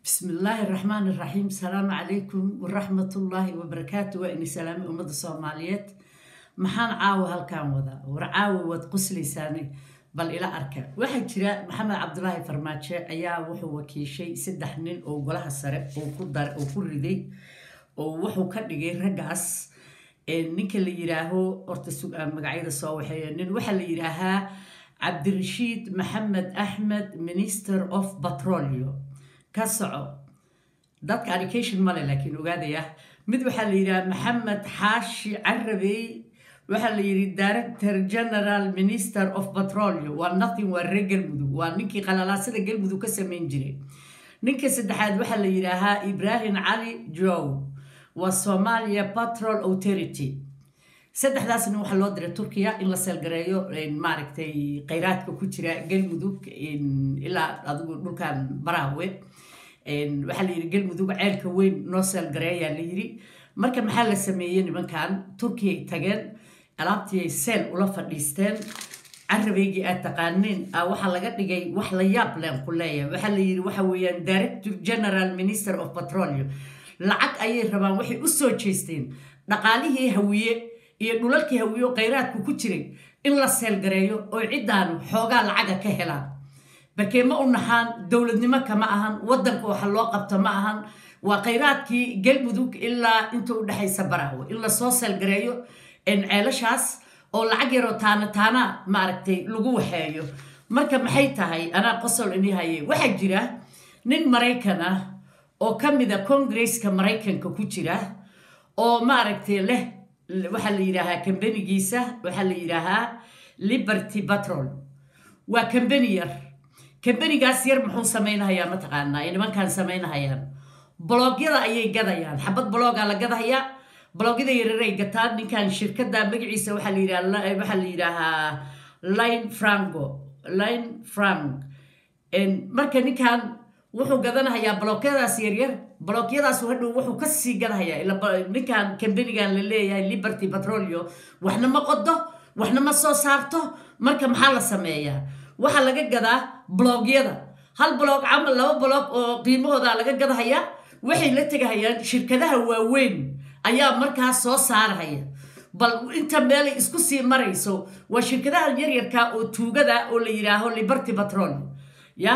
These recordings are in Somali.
بسم الله الرحمن الرحيم السلام عليكم ورحمة الله وبركاته وإني سلامي أمد الصوماليات محان عاو هالكان وذا ورعاو ود قسلي ساني بل إلى أركا واحد جرا محمد عبد الله فرماتشة أيا وحو وكيشي سدح نين أو قلها السرق أو كدر أو كردي أو وحو كدقي رقاس ninka la yidhaaho horta magacyada soo waxeeya nin waxaa la yidhaahaa cabdirashiid maxamed axmed minister of petroleo ka soco dadka education male laakiin ogaadaya mid waxaa la yidhaha maxamed xaashi carabey waxaa la yidhi director general minister of petroleo waa nothing waa reer galmudug waa ninkii qalalaasada galmudug ka samayn jiray ninka saddexaad waxaa la yidhaahaa ibrahim cali jow waa somalia patrol authority saddexdaasna waxaa loo diray turkiya in la seelgareeyo maaragtay kheyraadka ku jira galmudug ilaa adigu dhulkan baraawe waxaa la yidhi galmudug ceelka weyn noo seelgareeyaa la yidhi marka maxaa la sameeyey nimankan turkiyay tageen alaabtiiay seel ula fadhiisteen carabeygii aad taqaaneen waxaa laga dhigay wax la yaab leen ku leeyahay waxaa la yidhi waxa weeyaan director general minister of petroleum lacag ayay rabaan waxay u soo jeesteen dhaqaalihii hawiye iyo dhulalkii hawiye oo kheyraadku ku jiray in la seelgareeyo oo ciddaan xoogaa lacaga ka helaan barkee ma u naxaan dowladnimo kama ahan waddanka waxa loo qabto ma ahan waa kheyraadkii galmudug ilaa inta u dhexaysa baraawe in lasoo seelgareeyo ceelashaas oo lacag yaroo taana taana maaragtay lagu waxeeyo marka maxay tahay anaa qosol ini haye waxaa jira nin maraykan ah oo ka mida congresska maraykanka ku jira oo maaragtay leh waxaa la yidhaahaa kambanigiisa waxaa la yidhaahaa liberty patrol waa kambani yar kambanigaas yar muxuu samaynahayaa mataqaanaa ay nimankan samaynahayaan blogyada ayay gadayaan xabad blogaa la gadahayaa blogyada yareeray gataan ninkan shirkada magaciisa waxaa la yidhaha waxaa la yidhaahaa line franco line frank marka ninkan wuxuu gadanahayaa blokyadaas yaryar blokyadaas hadhow wuxuu kasii gadahayaa ninkan kambanigan la leeyahay liberty petroleo waxna ma qodo waxna ma soo saarto marka maxaa la sameeyaa waxaa laga gadaa blogyada hal blog camal laba blog oo qiimahooda laga gadahayaa waxay la tegahayaan shirkadaha waaweyn ayaa markaas soo saarahaya bal inta meelay isku sii marayso waa shirkadaha yaryarka oo tuugada oo la yidhaaho liberty petrol ya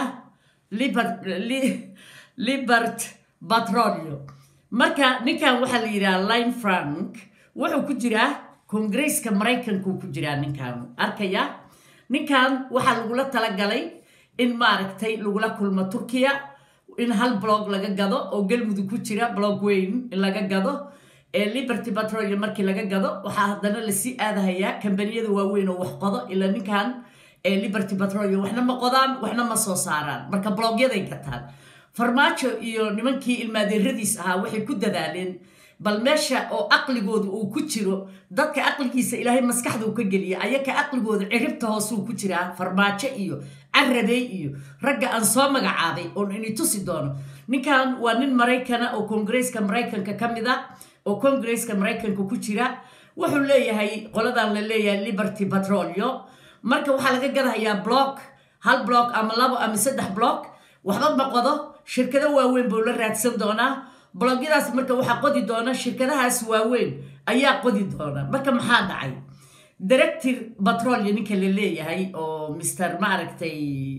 libert petroleo marka ninkan waxaa la yidhaha line frank wuxuu ku jiraa kongresska maraykanku ku jiraa ninkan arkaya ninkan waxaa lagula talagalay in maaragtay lagula kulmo turkiya in hal blog laga gado oo galmudug ku jira blog weyn in laga gado liberty petroleo markii laga gado waxaa haddana lasii aadahayaa kambaniyada waaweyn oo wax qodo ilaa ninkan liberty petroleo waxna ma qodaan waxna ma soo saaraan marka blogyaday gataan farmaajo iyo nimankii ilmaadeeradiis ahaa waxay ku dadaaleen bal meesha oo aqligooda uu ku jiro dadka aqligiisa ilaahay maskaxduu ka geliya ayaka aqligooda ciribta hoosuu ku jiraa farmaajo iyo carabey iyo ragga aan soo magacaabay oon ini tusi doono ninkan waa nin maraykana oo kongresska maraykanka ka mid a oo kongresska maraykanka ku jira wuxuu leeyahay qoladan la leeyahay liberty petroleo marka waxaa laga gadahayaa block hal block ama labo ama saddex block waxba ma qodo shirkado waaweyn buu la raadsan doonaa blogyadaas marka waxaa qodi doona shirkadahaas waaweyn ayaa qodi doona marka maxaa dhacay director petroleo ninka la leeyahay oo mister maaragtay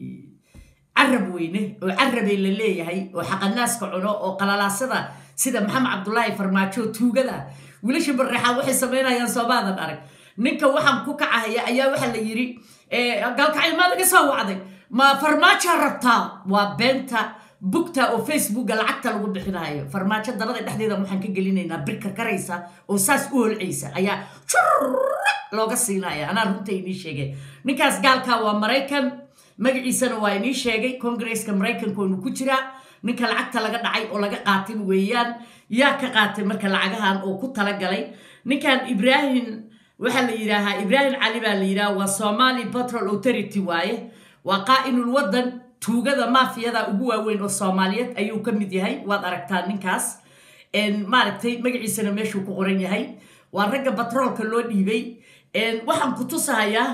carab weyne oo carabey la leeyahay oo xaqanaaska cuno oo qalalaasada sida maxamed cabdulaahi farmaajo tuugada wiilasha bareexaa waxay samaynayaan soomaadan arag ninka waxaan ku kacahaya ayaa waxaa la yidhi galkacyo maa laga soo wacday ma farmaajoa rabtaa waa beenta bugta oo facebooka lacagta lagu bixinayo farmaajo dabada dhexdeeda waxaan ka gelinaynaa bir karkaraysa oo saas u holcaysa ayaa looga siinaya anaa runta inii sheegay ninkaas gaalka waa maraykan magaciisana waa inii sheegay kongresska maraykankoonu ku jiraa ninka lacagta laga dhacay oo laga qaatin weeyaan yaa ka qaatay marka lacagahan oo ku talagalay ninkan ibrahim waxaa la yidhaahaa ibrahim cali baa la yidhaha waa somali petrol authority waaye waa qaa'inul waddan tuugada maafiyada ugu waaweyn oo soomaaliyeed ayuu ka mid yahay waad aragtaa ninkaas maaragtay magaciisana meeshuu ku qoran yahay waa ragga batroolka loo dhiibay waxaan ku tusahayaa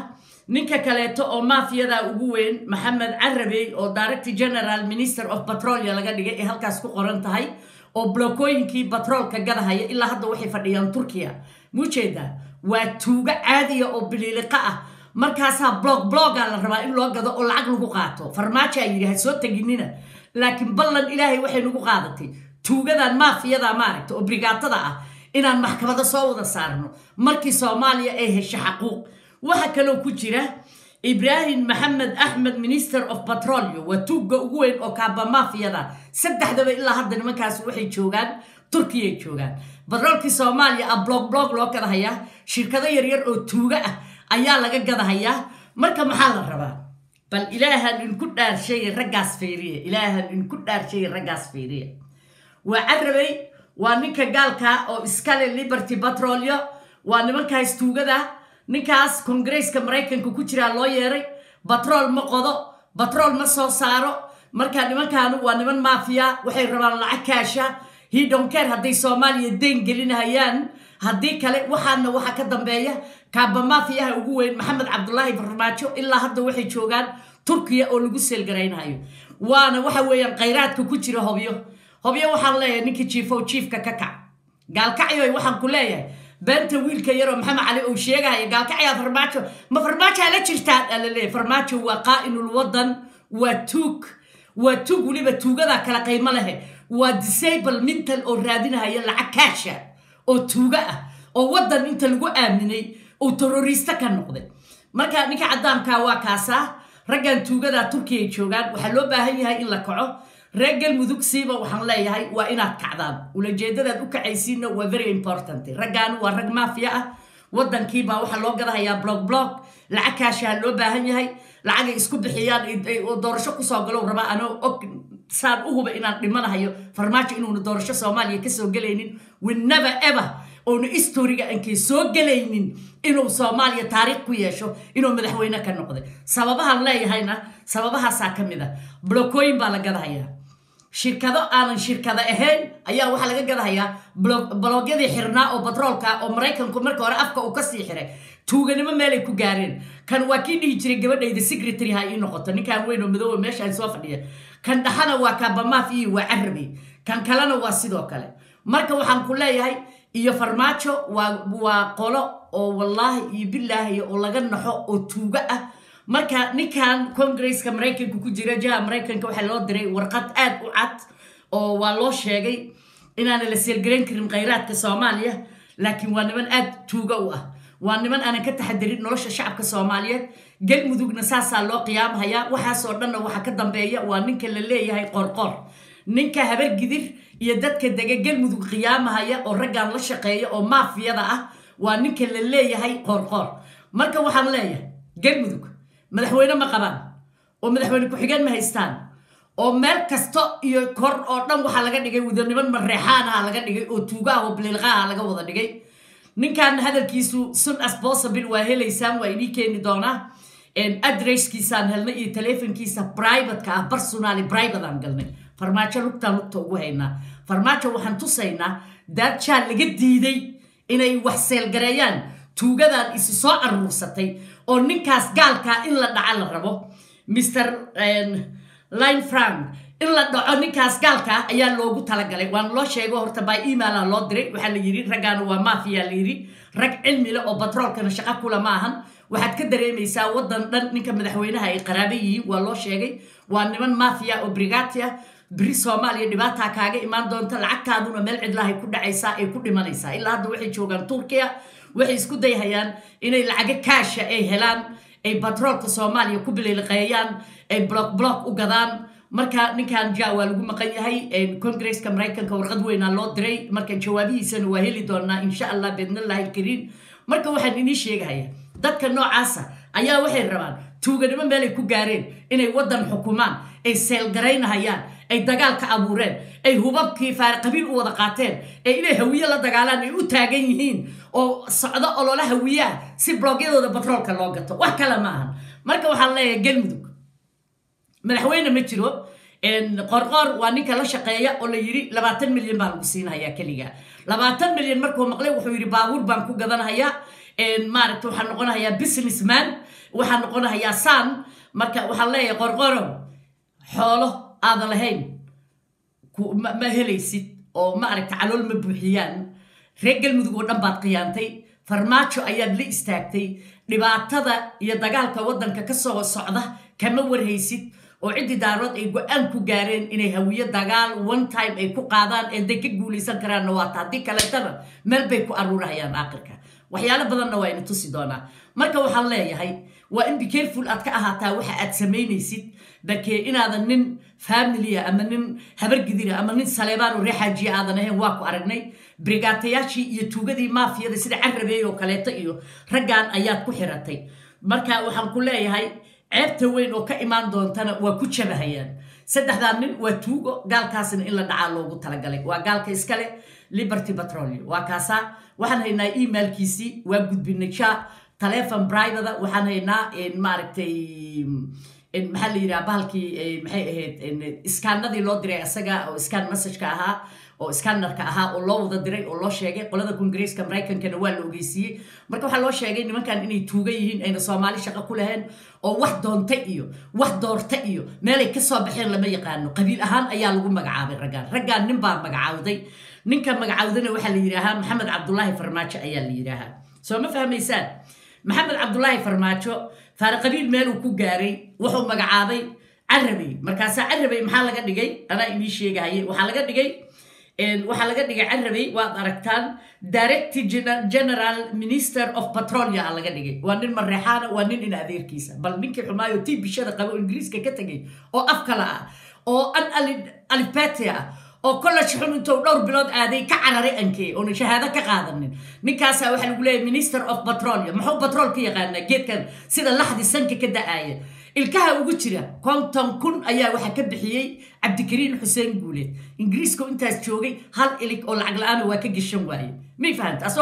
ninka kaleeto oo maafiyada ugu weyn maxamed carabey oo director general minister of petrolia laga dhigay ee halkaas ku qoran tahay oo blokooyinkii batroolka gadahaya ilaa hadda waxay fadhiyaan turkiya muujeedaa waa tuugo caadiya oo biliiliqa ah markaasaa blog bloga la rabaa in loo gado oo lacag lagu qaato farmaajo a yidhi ha soo teginina laakiin ballan ilaahay waxay nagu qaadatay tuugadan maafiyada maaragta oo brigaatada ah inaan maxkamado soo wada saarno markii soomaaliya ay hesho xaquuq waxaa kaloo ku jira ibraahim maxamed axmed minister of petrolio waa tuugga ugu weyn oo kaaba maafiyada saddexdaba ilaa hadda nimankaas waxay joogaan turkiyay joogaan batroolkii soomaaliya ah blog blog loo gadahayaa shirkado yaryar oo tuugo ah ayaa laga gadahayaa marka maxaa la rabaa bal ilaahan inku dhaarshay raggaas fiiriya ilaahan inku dhaarshay raggaas fiiriya waa carabey waa ninka gaalka oo iskale liberty petrolio waa nimankaas tuugada ninkaas kongareeska maraykanka ku jiraa loo yeeray batrool ma qodo batrool ma soo saaro marka nimankaanu waa niman maafiya waxay rabaan lacag kaasha hidonkeer hadday soomaaliya deyn gelinahayaan haddii kale waxaana waxaa ka dambeeya kaaba maafiyaha ugu weyn maxamed cabdulaahi farmaajo ilaa hadda waxay joogaan turkiya oo lagu seelgaraynayo waana waxa weeyaan khayraadka ku jira hobyo hobyo waxaan leeyahay ninkii jiifow jiifka ka kac gaalkacyoy waxaan ku leeyahay beenta wiilka yaroo maxamed cali uu sheegaya gaalkacyaa farmaajo ma farmaajaa la jirtaan aa la leeyahay farmaajo waa qaa'inul wadan waa tuug waa tuug weliba tuugadaa kala qiimo lehe waa disable mental oo raadinahaya lacag kaasha oo tuugo ah oo waddan inta lagu aaminay uu terroristo ka noqday marka ninka caddaankaa waa kaasaa raggan tuugadaa turkiya joogaan waxaa loo baahan yahay in la kaco reer galmudug siiba waxaan leeyahay waa inaad kacdaan ulajeedadaad u kacaysiinna waa very important raggaan waa rag maafiya ah waddankiibaa waxaa loo gadahayaa blog blog lacag kaashaha loo baahan yahay lacagay isku bixiyaan oo doorasho kusoo galow rabaa anoo og saan u huba inaan dhimanahayo farmaajo inuuna doorasho soomaaliya kasoo gelaynin winnever ever oona istoriga ankay soo gelaynin inuu soomaaliya taariikh ku yeesho inuu madaxweyne ka noqday sababahaan leeyahayna sababahaasaa ka mid a blokooyin baa la gadahayaa shirkado aanan shirkado ahayn ayaa waxaa laga gadahayaa blogyadii xirnaa oo batroolka oo maraykanku marka hore afka uu kasii xiray tuuganimo meelay ku gaareen kan waa kii dhihi jiray gabadhayda secretary ha ii noqoto ninkaan weyn oo madooba meeshaan soo fadhiya kan dhaxana waa kaabamaaf iyo waa carabi kan kalena waa sidoo kale marka waxaan ku leeyahay iyo farmaajo waa qolo oo wallaahi iyo bilaahi oo laga naxo oo tuugo ah marka ninkan congresska maraykanka ku jira jaha maraykanka waxaa loo diray warqad aad u cad oo waa loo sheegay inaana la seelgarayn karin khayraadka soomaaliya laakiin waa niman aad tuugo u ah waa niman aanan ka taxadirin nolosha shacabka soomaaliyeed galmudugna saasaa loo qiyaamhayaa waxaasoo dhanna waxaa ka dambeeya waa ninka la leeyahay qorqor ninka habargidir iyo dadka dega galmudug qiyaamahaya oo raggan la shaqeeya oo maafiyada ah waa ninka la leeyahay qorqor marka waxaan leeyahay galmudug madaxweyne ma qabaan oo madaxweyne ku-xigeen ma haystaan oo meel kasta iyo kor oo dhan waxaa laga dhigay wadaniman mareexaanaha laga dhigay oo tuugaha oo biliilqaha laga wada dhigay ninkan hadalkiisu sun as possible waa helaysaan waa inii keeni doonaa adresskiisaan helnay iyo taleefonkiisa privateka ah personally private aan galnay farmaajo lugtaan lugta ugu haynaa farmaajo waxaan tusaynaa daadjaa laga diiday inay wax seelgareeyaan tuugadan isi soo aruursatay oo ninkaas gaalkaa in la dhaca la rabo mr line frank in la dhaco ninkaas gaalkaa ayaa loogu talagalay waan loo sheego horta by emaila loo diray waxaa la yidhi raggaana waa maafiya la yidhi rag cilmi leh oo batroolkana shaqo kula ma ahan waxaad ka dareemaysaa waddan dhan ninka madaxweynaha ay qaraaba yihiin waa loo sheegay waa niman maafiya oo brigati ah beri soomaaliya dhibaataa kaaga imaan doonta lacagtaaduna meel cidlahay ku dhacaysaa ay ku dhimanaysaa ilaa hadda waxay joogaan turkiya waxay isku dayhayaan inay lacago kaasha ay helaan ay batroolka soomaaliya ku biliiliqeeyaan ay block block u gadaan marka ninkan ja waa lagu maqan yahay congresska maraykanka warqad weynaa loo diray marka jawaabihiisana waa heli doonaa insha allah biidnillahi alkariim marka waxaan inii sheegahaya dadka noocaasa ayaa waxay rabaan tuuganimo meelay ku gaareen inay waddan xukumaan ay seelgaraynahayaan ay dagaal ka abuureen ay hubabkii faarqabiil u wada qaateen ee inay hawiye la dagaalaan ay u taagan yihiin oo socdo olola hawiyaha si bloogyadooda batroolka loo gato wax kale ma ahan marka waxaan leeyahay galmudug madaxweyne ma jiro qorqoor waa ninka la shaqeeya oo la yidhi labaatan milyan baa lagu siinahayaa keliga labaatan milyan markuu maqlay wuxuu yidhi baabuur baan ku gadanhayaa maaragta waxaan noqonahayaa businessman waxaa noqonahayaa saan marka waxaan leeyahay qorqorow xoolo aadan lahayn ma helaysid oo ma aragta calool ma buuxiyaan reer galmudug oo dhan baad khiyaantay farmaajo ayaad la istaagtay dhibaatada iyo dagaalka waddanka ka soo socda kama warhaysid oo ciddii daarood ay go-aan ku gaareen inay hawiyo dagaal one time ay ku qaadaan ee day ka guulaysan karaanna waata haddii kaleetana meel bay ku aruurahayaan aakhirka waxyaalo badanna waa ina tusi doonaa marka waxaan leeyahay waa in bicareful aad ka ahaataa waxa aad samaynaysid dakee inaadan nin familia ama nin habargidira ama nin saleebaan oo reexaajiya aadan ahayn waa ku aragnay brigaatayaashii iyo tuugadii maafiyada sida carabeey oo kaleeto iyo raggan ayaad ku xiratay marka waxaan ku leeyahay ceebta weyn oo ka imaan doontana waa ku jabahayaan saddexdaa nin waa tuugo gaalkaasna in la dhacaa loogu talagalay waa gaalka iskale liberty petrolio waa kaasaa waxaan haynaa emailkiisii waa gudbinay ja telefon brivada waxaan haynaa maaragtay maxaa la yidhaha bahalkii maxay ahayd iskaanadii loo diray isaga oo iskaan messageka ahaa oo scannerka ahaa oo loo wada diray oo loo sheegay qolada kongareeska maraykankana waa la ogeysiiyey marka waxaa loo sheegay nimankan inay tuuga yihiin ayna soomaali shaqo ku lahayn oo wax doonta iyo wax doorta iyo meelay kasoo baxeen lama yaqaano qabiil ahaan ayaa lagu magacaabay raggaan raggaan nin baa magacaawday ninka magacaawdana waxaa la yidhaahaa maxamed cabdulaahi farmaajo ayaa la yidhaahaa soo ma fahmaysaan maxamed cabdulaahi farmaajo faare qabiil meeluu ku gaaray wuxuu magacaabay carabey markaasaa carabey maxaa laga dhigay anaa inii sheegahaye waxaa laga dhigay waxaa laga dhigay carabey waad aragtaan director general minister of petrolia a laga dhigay waa nin mareexaana waa nin in adeerkiisa bal ninkii xumaayo tii bishada qabo ingiriiska ka tegay oo af kale ah oo an alifbeti ah oo college xun intuu dhowr bilood aaday ka cararay ankee oona shahaado ka qaadanin ninkaasa waxaa lagu leeyahay minister of petrolia muxuu petrol ka yaqaanaa geedkan sida laxdi sanka ka da-aaya ilkaha ugu jira konton kun ayaa waxaa ka bixiyey cabdikariin xuseen guuleed ingiriiska intaas joogay hal ilig oo lacag la-aana waa ka geshan waaye may fahanta asoo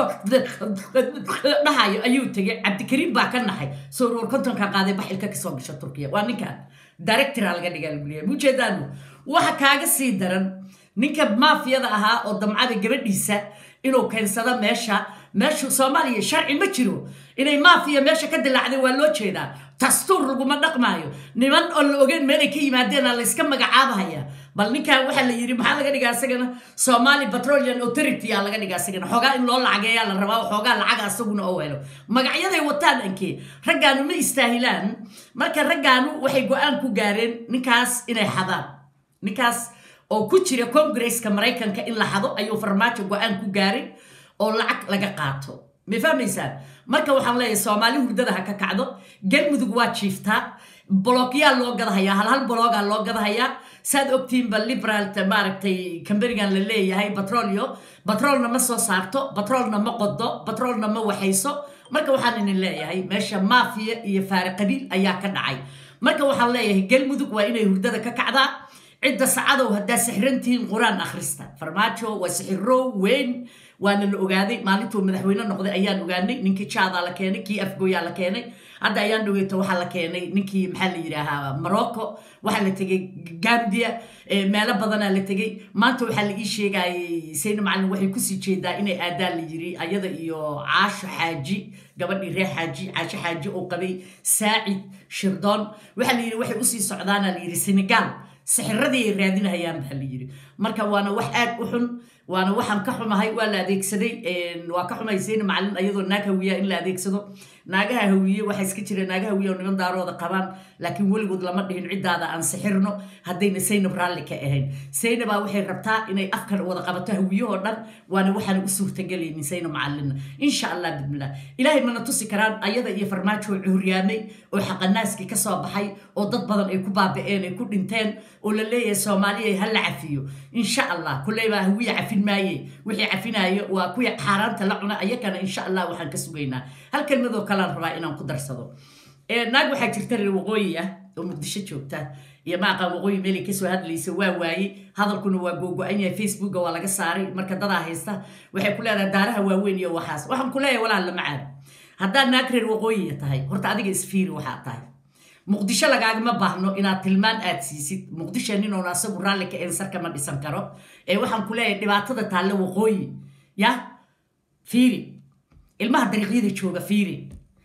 dhahayo ayuu tegay cabdikariin baa ka naxay soo ruur kontonka qaaday bax ilka kasoo gasha turkiya waa ninkan directora laga dhigaa lagu leeyahay mujeedaanu waxa kaaga sii daran ninka maafiyada ahaa oo damcada gabadhiisa inuu keensado meesha meeshu soomaaliya sharci ma jiro inay maafiya meesha ka dilaacday waa loo jeedaa dastuur laguma dhaqmaayo niman oo la ogeyn meelay ka yimaadeena layska magacaabahaya bal ninkan waxaa la yidhi maxaa laga dhigaa isagana somali petroleum authority aa laga dhigaa isagana xoogaa in loo lacageeyaa la rabaa xoogaa lacaga asaguna oo helo magacyaday wataan ankee raggaanu ma istaahilaan marka raggaanu waxay go-aan ku gaareen ninkaas inay xadaan ninkaas oo ku jira congresska maraykanka in la xado ayuu farmaajo go-aan ku gaaray oo lacag laga qaato ma fahmaysaan marka waxaan leeyahay soomaali hurdada ha ka kacdo galmudug waa jiiftaa bologyaa loo gadahayaa hal hal bologaa loo gadahayaa saad ogtiinba liberaalta maaragtay kamberigan la leeyahay batrolio batroolna ma soo saarto batroolna ma qodo batroolna ma waxayso marka waxaan idin leeyahay meesha maafiya iyo faari qabiil ayaa ka dhacay marka waxaan leeyahay galmudug waa inay hurdada ka kacdaa cidda sacadow haddaa sixrantihiin qur-aan akhrista farmaajo waa sixiro weyn waana la ogaaday maalintuu madaxweyne noqday ayaan ogaanay ninkii jaadaa la keenay kii afgooyaa la keenay hadda ayaan dhaweyta waxaa la keenay ninkii maxaa la yidhaahaa morocco waxaa la tegay gambia meelo badanaa la tegay maanta waxaa la ii sheegayay sayna macalin waxay kusii jeedaa inay aadaan la yiri ayada iyo caasho xaaji gabadhii reer xaaji caasho xaaji oo qabay saacid shirdoon waxaa la yidhi waxay usii socdaana la yidhi senegal sixiradii ay raadinahayaan baa la yidhi marka waana wax aad u xun waana waxaan ka xumahay waa la adeegsaday waa ka xumay sayna macalin ayadoo naag hawiya in la adeegsado naagaha hawiye waxaa iska jira naagaha hawiye oo niman daarooda qabaan laakiin weligood lama dhihin ciddaada aan sixirno haddayna saynab raalli ka ahayn saynabaa waxay rabtaa inay afkan wada qabato hawiyahoo dhan waana waxaan u suurtagelaynin sayna macalina insha allah bidmillah ilaahay mana tusi karaan ayada iyo farmaajo oo cuuryaamay oo xaqanaaskii kasoo baxay oo dad badan ay ku baaba'een ay ku dhinteen oo la leeyahay soomaaliya ha la cafiyo insha allah kuleybaa hawiya cafin maaye wixii cafinaayo waa kuwii xaaraanta la cuna ayakana insha allah waxaan ka sugaynaa hal kelmadoo kalaan rabaa inaan ku darsado naag waxaa jirta reer waqooyi ah oo muqdisho joogta iyo maaqaan waqooyi meelay kasoo hadlaysa waa waaye hadalkuna waa googo-an yahay facebooka waa laga saaray marka dadaa haysta waxay ku leedahay daaraha waaweyn iyo waxaas waxaan ku leeyahay walaal lama caado haddaad naag reer waqooyiya tahay horta adiga isfiiri waxaad tahay muqdisho lagaagama baahno inaad tilmaan aad siisid muqdisho ninoon asagu raalli ka ensar kama dhisan karo ee waxaan ku leeyahay dhibaatada taalle waqooyi ya fiiri ilmaha dariiqyada jooga fiiri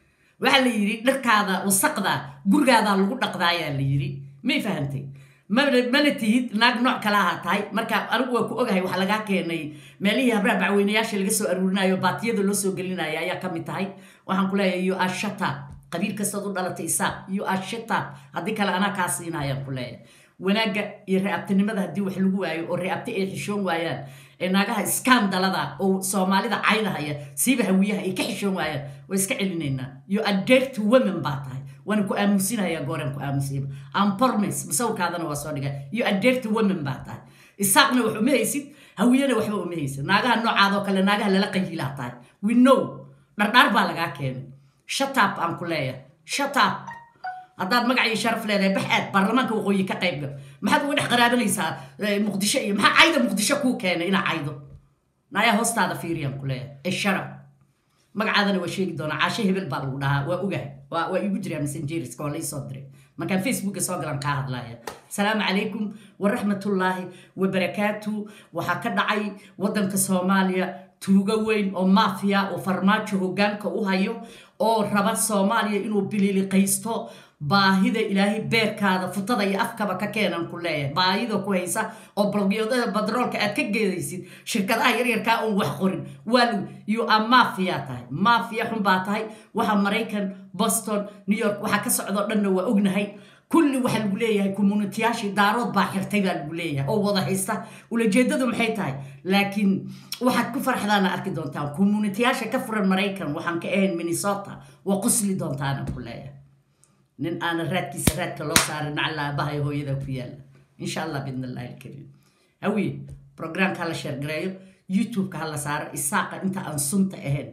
waxaa la yidhi dharkaada wasaqda gurigaadaa lagu dhaqdaayaa la yidhi may fahantay mana tihid naag nooc kale ahaa tahay marka anigu waa ku ogahay waxaa lagaa keenay meelihii habraha bacweynayaasha laga soo aruurinayo baatiyada loo soo gelinaya ayaa ka mid tahay waxaan ku leeyahay you are shut up qabiil kastaad u dhalatay isaaq you are shut up haddii kale anaa kaa siinayaan ku leeyahay wanaagga iyo reabtinimada haddii wax lagu waayo oo reabti ay xishoon waayaan ee naagaha iskaandalada oo soomaalida caynahaya siiba hawiyaha ay ka xishoon waayaan waa iska celinaynaa you are dirty women baa tahay waana ku aamusinaya gooraan ku aamusiyaba ampormes masawirkaadana waa soo dhigay you are dirty women baa tahay isaaqna wax uma haysid hawiyana waxba uma haysid naagaha noocaadoo kale naagaha lala qayilaa tahay we know dhardhaar baa lagaa keenay shutap aan ku leeyahay shutap haddaad magac iyo sharaf leedahay bax aad baarlamaanka waqooyi ka qayb gal maxaad uga dhex qaraabanaysaa muqdisho iyo maxaa cayda muqdisho kuu keenay inaa caydo nayaa hoostaada fiiriyaan ku leeyahay ee sharaf magacaadana waa sheegi doonaa caashe hebel baa lagu dhahaa waa ogahay waa iigu jiraa messengerska waa laisoo diray markaan facebooka soo galan kaa hadlaya asalaamu calaykum waraxmatullaahi wabarakaatu waxaa ka dhacay waddanka soomaaliya tuugo weyn oo maafiya oo farmaajo hoggaanka u hayo oo raba soomaaliya inuu bililiqaysto baahida ilaahay beerkaada futada iyo afkaba ka keenan ku leeyahay baahida ku haysa oo blogyadada badroolka aad ka geedaysid shirkadaha yaryarkaa oon wax qorin waa you are mafia tahay mafia xun baa tahay waxa maraykan boston new york waxaa ka socdoo dhanna waa ognahay kulli waxaa lagu leeyahay communitiyaashii daarood baa xirtay baa lagu leeyahay oo wada haysta ulajeedadu maxay tahay laakiin waxaad ku farxdaana arki doontaan communitiyaasha ka furan maraykan waxaan ka ahayn minnesota waa qusli doontaana ku leeyahay nin aana raadkiisa raadka loo saarin nacala aabahay hooyada ku yaala insha allah bidn allahi alkariim hawiye programka hala sheergareeyo youtube-ka hala saaro isaaqa inta aan sunta ahayn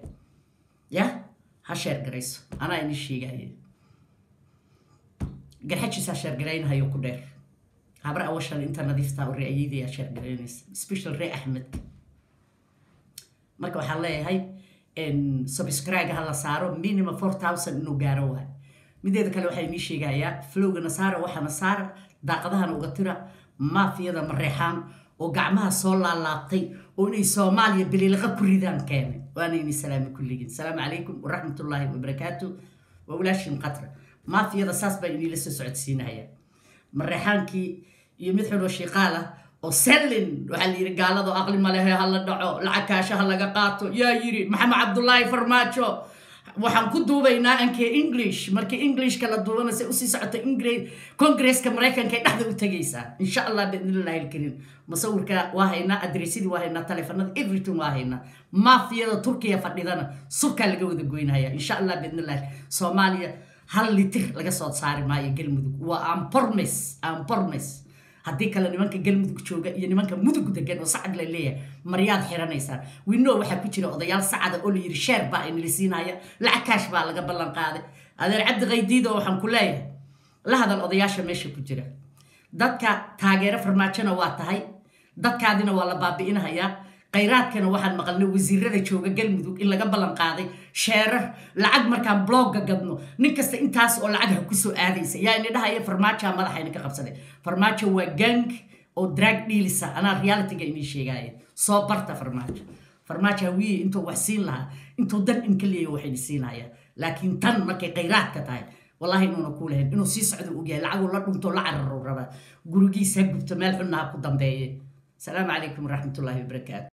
ya ha sheergarayso anaa ini sheegaya garxajiisaa sheergaraynahayo ku dheer habar awashan inta nadiiftaa oo re'ayeydayaa sheergaraynaysa special ree axmedka marka waxaan leeyahay subscribe ha la saaro minimum four thousand inuu gaaro waay mideeda kale waxaa inii sheegayaa flowga nasaara waxaa nasaara daaqadahana uga tira maafiyada mareexaan oo gacmaha soo laalaabtay oo inay soomaaliya biliiliqa ku ridaan keenay waana ini salaami kulligiin asalaamu calaykum waraxmatullaahi wabarakaatu waa walaashin qatra maafiyada saas baa iniila soo socodsiinaya mareexaankii iyo mid xunoo shiiqaal ah oo sellin waxaa la yidhi gaalado aqli malehe ha la dhaco lacag kaasha ha laga qaato yaa yidhi maxamed cabdullaahi farmaajo waxaan ku duubaynaa ankee english markii englishka la duubana se usii socota congresska maraykanka ay dhexda u tegaysaa insha allah biidnillahi alkariim musawirka waa haynaa adreesyadii waa haynaa taleefanada everything waa haynaa maafiyada turkiya fadhidana subkaa laga wada goynaya insha allah biidnillahi soomaaliya hal litir laga soo saari maayo galmudug waa ampormes ampormes haddii kale nimanka galmudug jooga iyo nimanka mudug degan oo sacad la leeyahay maryaad xiranaysaan wino waxaa ku jira odayaal sacada oo la yidhi sheer baa inala siinaya lacag kaash baa laga ballan qaaday adeer cabdi qaydiido waxaan ku leeyahay la hadal odayaasha meesha ku jira dadka taageero farmaajona waa tahay dadkaadina waa la baabi'inahayaa khayraadkana waxaan maqalnay wasiirada jooga galmudug in laga ballan qaaday sheerar lacag markaan blogga gadno nin kasta intaas oo lacag ha kusoo aadaysa yaa ini dhahaya farmaajoa madaxayna ka qabsaday farmaajo waa gang oo drag dhiilisa anaa realityga inii sheegaya soo barta farmaajo farmaajo hawiye intuu wax siin lahaa intuu dan in ka leeya waxayna siinaya laakiin tan markay khayraadka tahay wallahi inuuna kuu lahayn inuu sii socdo ogyahay lacaguu la dhunto la cararo rabaa gurigiisa ha gubto meel xunna ha ku dambeeye asalaamu calaykum waraxmatullaahi wabarakaatu